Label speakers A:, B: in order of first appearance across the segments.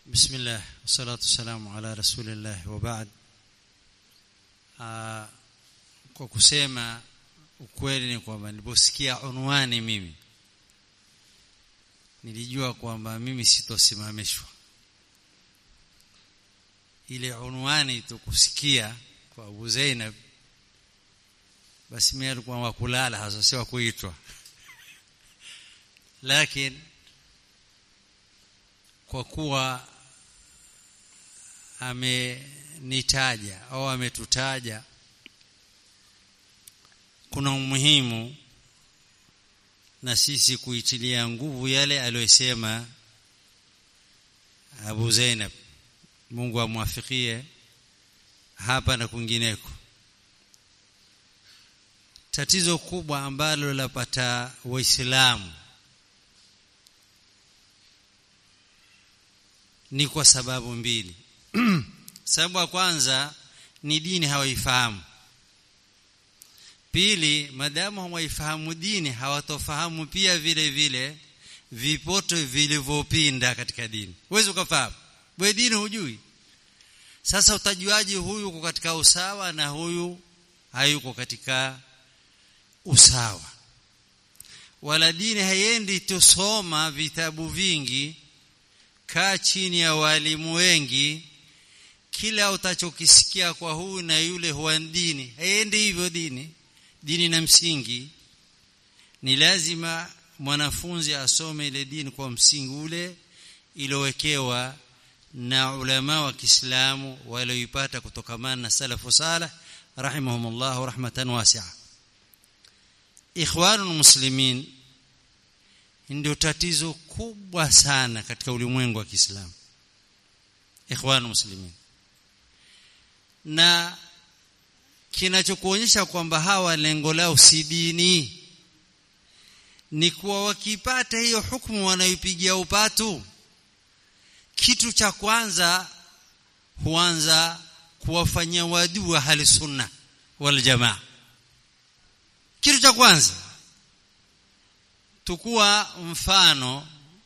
A: بسم الله والصلاة والسلام على رسول الله وبعد kwa kusema ukweli ni kwamba niliposikia unwani mimi nilijua kwamba mimi sitosimamishwa ile unwani tukusikia kwa Abu Zainab basi mimi alikuwa wakulala hasa si kuitwa lakini kwa kuwa amenitaja au ametutaja kuna umuhimu na sisi kuitilia nguvu yale aliyosema Abu Zainab Mungu amwafikie hapa na kwingineko tatizo kubwa ambalo lapata waislamu ni kwa sababu mbili sababu ya kwanza ni dini hawaifahamu pili madamu hawaifahamu dini hawatofahamu pia vile vile vipoto vilivyopinda katika dini huwezi ukafahamu wewe dini hujui sasa utajuaje huyu uko katika usawa na huyu hayuko katika usawa wala dini haiendi tusoma vitabu vingi kaa chini ya walimu wengi kila utachokisikia kwa huyu na yule huwa dini haiendi hivyo dini dini na msingi ni lazima mwanafunzi asome ile dini kwa msingi ule iliyowekewa na ulama wa Kiislamu walioipata kutokamana na salafu salih rahimahumullah rahmatan wasi'a ikhwanul muslimin ndio tatizo kubwa sana katika ulimwengu wa Kiislamu ikhwanul muslimin na kinachokuonyesha kwamba hawa lengo lao si dini ni kuwa wakipata hiyo hukumu wanayopigia upatu kitu cha kwanza huanza kuwafanyia wadui wa hali sunna wal jamaa kitu cha kwanza tukua mfano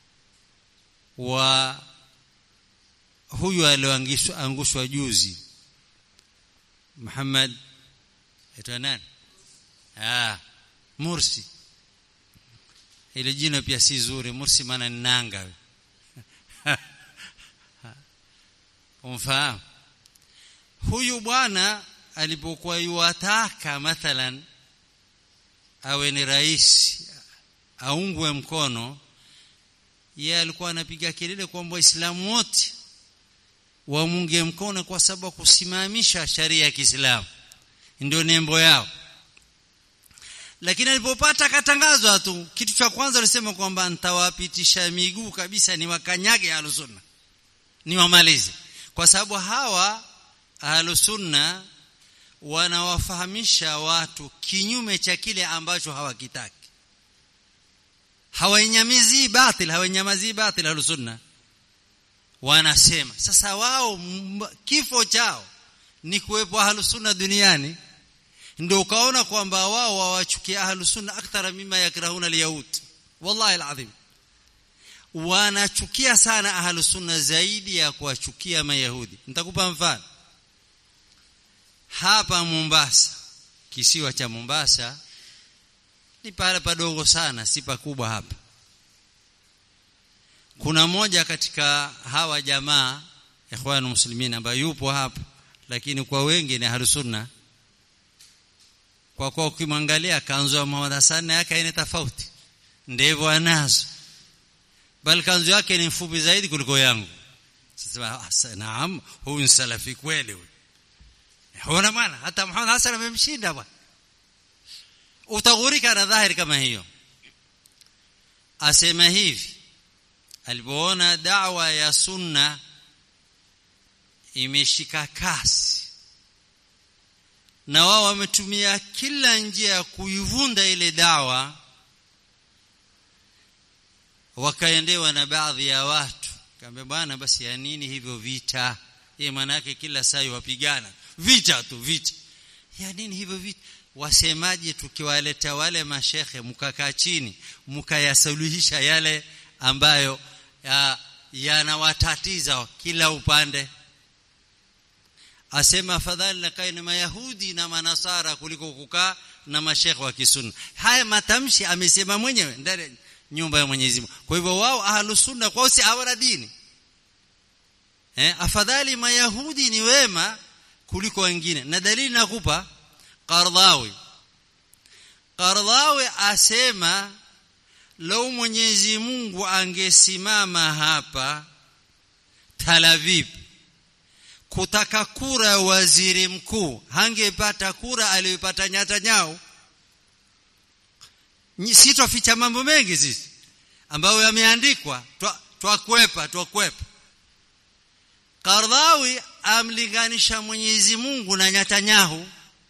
A: wa huyu alioangushwa juzi Muhammad aitwa nani ah Mursi ile jina pia si zuri Mursi maana ni nanga umfahamu huyu bwana alipokuwa yuwataka mathalan awe ni rais aungwe mkono yeye alikuwa anapiga kelele kwamba waislamu wote wamunge mkono kwa sababu kusimamisha sharia ya Kiislamu ndio nembo yao lakini alipopata katangazwa tu kitu cha kwanza alisema kwamba nitawapitisha miguu kabisa ni wakanyage alusunna ni wamalize kwa sababu hawa ahlusunna wanawafahamisha watu kinyume cha kile ambacho hawakitaki hawainyamizi batil hawainyamazi batil ahlusunna wanasema sasa wao kifo chao ni kuwepo ahlusunna duniani ndio ukaona kwamba wao wawachukia ahlusunna akthara mima yakrahuna alyahud wallahi alazim wanachukia sana ahlusunna zaidi ya kuwachukia mayahudi nitakupa mfano hapa Mombasa kisiwa cha Mombasa ni pale padogo sana si pakubwa hapa kuna moja katika hawa jamaa ikhwanu muslimin ambaye yupo hapa lakini kwa wengi ni ahlusunna kwa kwa ukimwangalia kanzu ya Muhammad Hassan yake ina tofauti ndivyo anazo bali kanzu yake ni mfupi zaidi kuliko yangu sasa naam huyu ni salafi kweli huyu huona bwana hata Muhammad Hassan amemshinda bwana utaghurika na dhahiri kama hiyo asema hivi alipoona dawa ya sunna imeshika kasi na wao wametumia kila njia ya kuivunda ile dawa wakaendewa na baadhi ya watu kaambia bwana basi ya nini hivyo vita yeye maana yake kila saa wapigana vita tu vita ya nini hivyo vita wasemaje tukiwaleta wale mashekhe mkakaa chini mkayasuluhisha yale ambayo ya, yanawatatiza kila upande asema afadhali nakae na mayahudi na manasara kuliko kukaa na mashekhe wa kisunna haya matamshi amesema mwenyewe ndani nyumba ya Mwenyezi Mungu kwa hivyo wao ahlus sunna kwao si hawana dini eh afadhali mayahudi ni wema kuliko wengine na dalili nakupa Qardawi Qardawi asema lau Mwenyezi Mungu angesimama hapa Tel Aviv kutaka kura ya waziri mkuu hangepata kura aliyopata Netanyahu sitoficha mambo mengi sisi ambayo yameandikwa twakwepa twakwepa Qardawi amlinganisha Mwenyezi Mungu na Netanyahu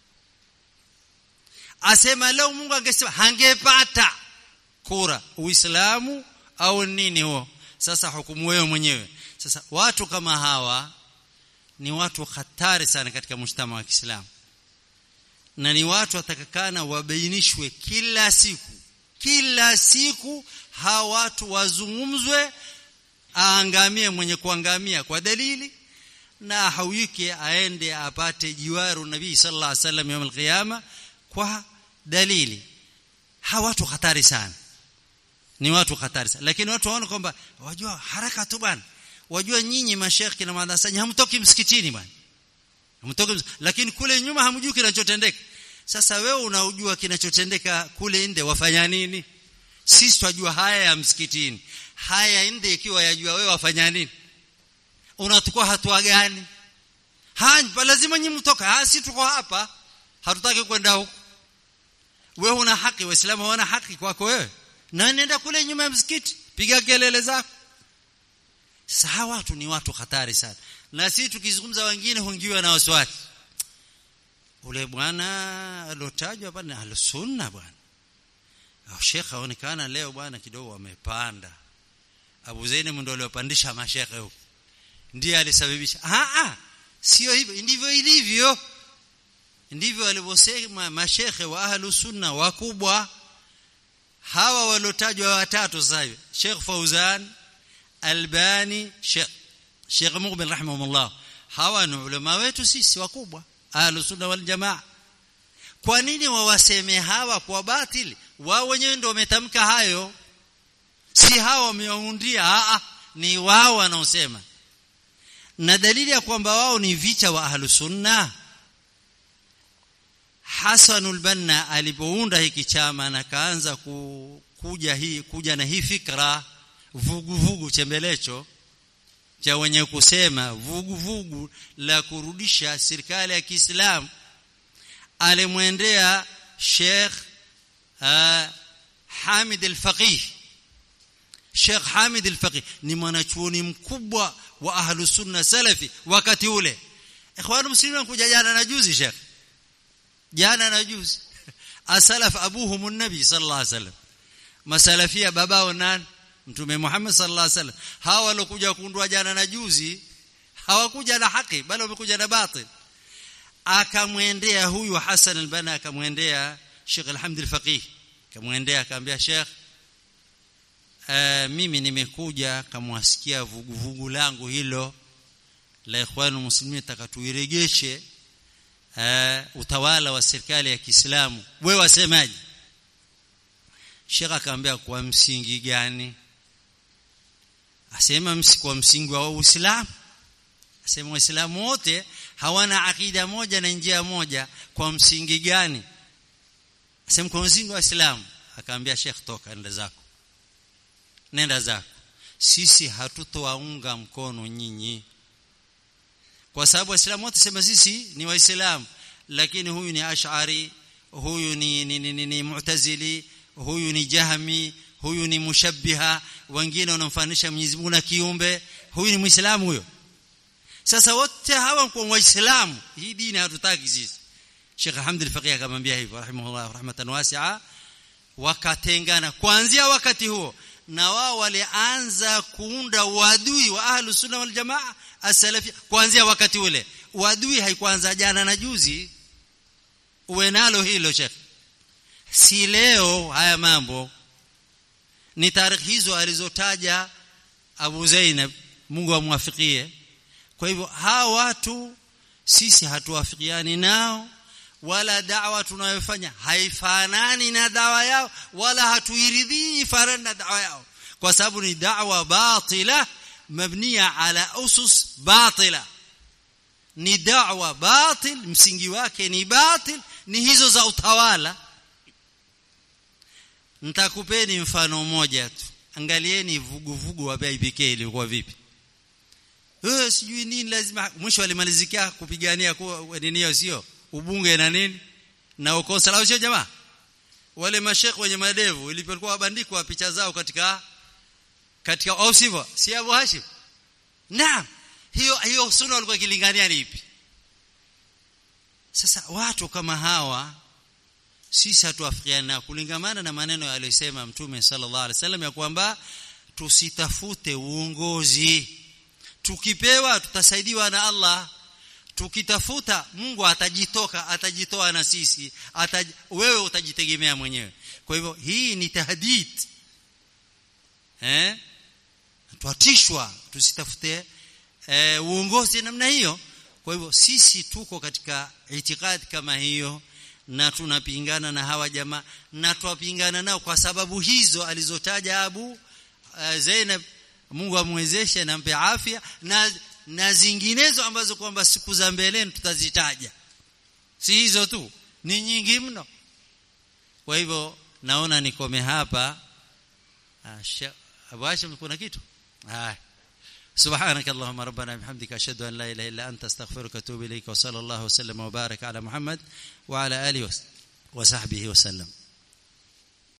A: asema leo Mungu angesema hangepata kura Uislamu au nini huo sasa hukumu wewe mwenyewe sasa watu kama hawa ni watu hatari sana katika mshtama wa Kiislamu na ni watu watakakana wabainishwe kila siku kila siku hawa watu wazungumzwe aangamie mwenye kuangamia kwa dalili na hauike aende apate jiwaru nabii sallallahu alaihi wasallam يوم القيامه kwa dalili hawa watu hatari sana ni watu hatari sana lakini watu waona kwamba wajua haraka tu bwana wajua nyinyi mashekhi na madrasa hamtoki msikitini bwana hamtoki lakini kule nyuma hamjui kinachotendeka sasa wewe unaujua kinachotendeka kule nje wafanya nini sisi twajua haya ya msikitini haya nje ikiwa yajua wewe wafanya nini unachukua hatua gani hapa lazima nyinyi mtoka ha si tuko hapa hatutaki kwenda huko wewe una haki waislamu wana haki kwako wewe na nenda kule nyuma ya msikiti piga kelele zako sasa hawa watu ni watu hatari sana na sisi tukizungumza wengine hungiwa na wasiwasi ule bwana alotajwa hapa ni al-sunna bwana au shekha aonekana leo bwana kidogo wamepanda Abu Zainab ndio aliyopandisha mashekhe huko ndiye alisababisha ah ah sio hivyo ndivyo ilivyo ndivyo walivyosema mashekhe wa ahlu sunna wakubwa hawa walotajwa watatu sasa hivi Sheikh Fauzan Albani Sheikh Sheikh Muqbil rahimahumullah hawa ni ulama wetu sisi wakubwa ahlu sunna wal jamaa kwa nini wawaseme hawa kwa batili wao wenyewe ndio wametamka hayo si hawa wameundia a ni wao wanaosema na dalili ya kwamba wao ni vicha wa ahlu sunna Hasanul Banna alipounda hiki chama na kaanza ku, kuja hii kuja na hii fikra vugu vugu chembelecho cha wenye kusema vugu vugu la kurudisha serikali ya Kiislamu alimwendea Sheikh uh, Hamid al-Faqih Sheikh Hamid al-Faqih ni mwanachuoni mkubwa wa ahlu sunna salafi wakati ule ikhwanu muslimin kuja jana na juzi Sheikh jana na juzi asalaf abuhum an-nabi sallallahu alaihi wasallam masalafia babao nani mtume Muhammad sallallahu alaihi wasallam hawa walokuja kuundwa jana na juzi hawakuja na haki bali wamekuja na batil akamwendea huyu Hassan al-Banna akamwendea Sheikh Alhamd al-Faqih akamwendea akamwambia Sheikh uh, mimi nimekuja kamwasikia vuguvugu langu hilo la ikhwanu muslimin takatuiregeshe uh, utawala wa serikali ya Kiislamu wewe wasemaje Sheikh akamwambia kwa msingi gani asema kwa msingi wa Uislamu asema waislamu wote hawana akida moja na njia moja kwa msingi gani asema kwa msingi wa Uislamu akaambia Sheikh toka nenda zako nenda zako sisi hatutowaunga mkono nyinyi kwa sababu waislamu wote sema sisi ni waislamu lakini huyu ni ash'ari huyu ni ni, ni, ni, ni mu'tazili huyu ni jahmi huyu ni mushabbiha wengine wanamfanisha Mwenyezi Mungu na kiumbe huyu ni muislamu huyo sasa wote hawa kwa waislamu hii dini hatutaki sisi Sheikh Hamd al-Faqih akamwambia hivyo rahimahullah rahmatan wasi'a wakatengana kuanzia wakati huo na wao walianza kuunda uadui wa ahlu sunna wal jamaa as-salafi kuanzia wakati ule uadui haikuanza jana na juzi uwe nalo hilo Sheikh si leo haya mambo ni tarikhi hizo alizotaja Abu Zainab Mungu amwafikie kwa hivyo hawa watu sisi hatuwafikiani nao wala dawa tunayofanya haifanani na dawa yao wala hatuiridhii fanani na dawa yao kwa sababu ni dawa batila mabniya ala usus batila ni dawa batil msingi wake ni batil ni hizo za utawala nitakupeni mfano mmoja tu angalieni vuguvugu wa IPK ilikuwa vipi eh sijui nini lazima mwisho alimalizikia kupigania kwa nini sio ubunge na nini na ukosa lao sio jamaa wale mashekhe wenye madevu ilipokuwa wabandikwa picha zao katika katika au sivyo si Abu Hashim naam hiyo hiyo sunna walikuwa kilingania ni ipi sasa watu kama hawa sisi hatuafikiana kulingamana na maneno aliyosema mtume sallallahu alaihi wasallam ya kwamba tusitafute uongozi tukipewa tutasaidiwa na Allah tukitafuta Mungu atajitoka atajitoa na sisi ataj, wewe utajitegemea mwenyewe kwa hivyo hii ni tahdid eh tuatishwa tusitafute e, uongozi namna hiyo kwa hivyo sisi tuko katika itikadi kama hiyo na tunapingana na hawa jamaa na twapingana nao kwa sababu hizo alizotaja Abu uh, Zainab Mungu amwezeshe na mpe afya na na zinginezo ambazo kwamba siku za mbeleni tutazitaja si hizo tu ni nyingi mno kwa hivyo naona nikome hapa Abu Hashim kuna kitu haya سبحانك اللهم ربنا بحمدك اشهد ان لا اله الا انت استغفرك واتوب اليك وصلى الله وسلم وبارك على محمد وعلى اله وصحبه وسلم